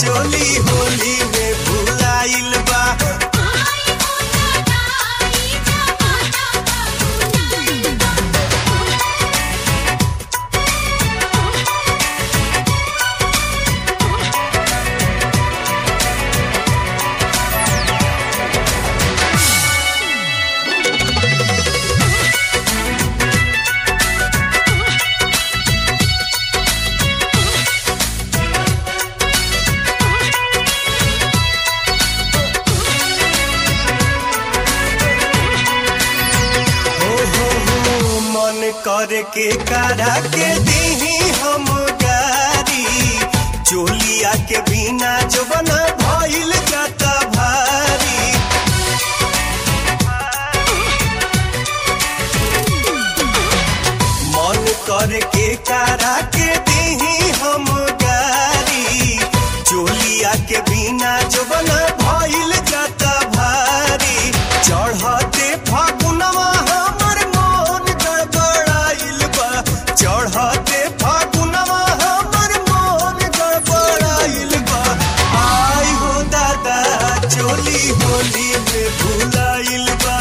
चोली होली में भुलाइल बा हो हो हो मन कर के करा के दीही हम गारी चोलिया के बिना जवना भइल जाता भारी मन कर के करा के दीही हम गारी चोलिया के बिना जवना भइल जाता भारी चढ़ते फागुनवा हमर मन गड़बड़ाइल बा चढ़ते फागुनवा हमर मन गड़बड़ाइल बा आई हो दादा चोली होली में भुलाइल बा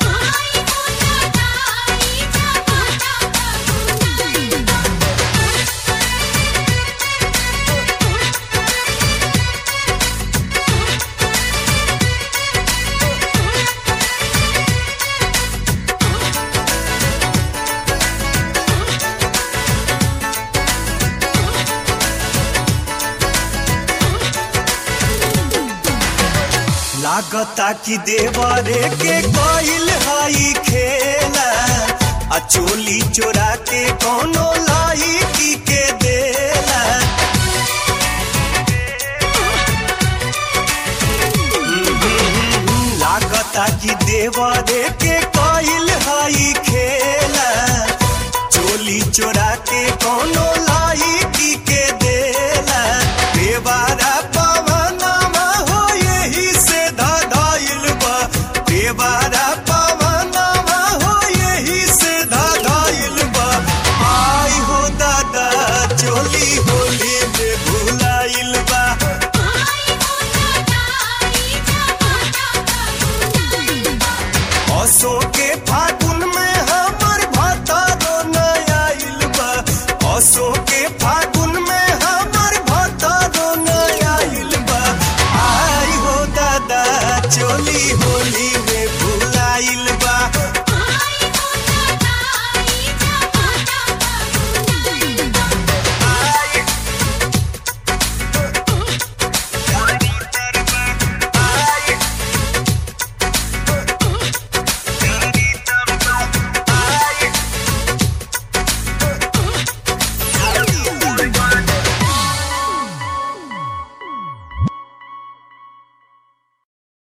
लागता कि देवरे के कोइल हई खेला आ चोली चोरा के कोनो लाई की के देला लागता कि देवरे के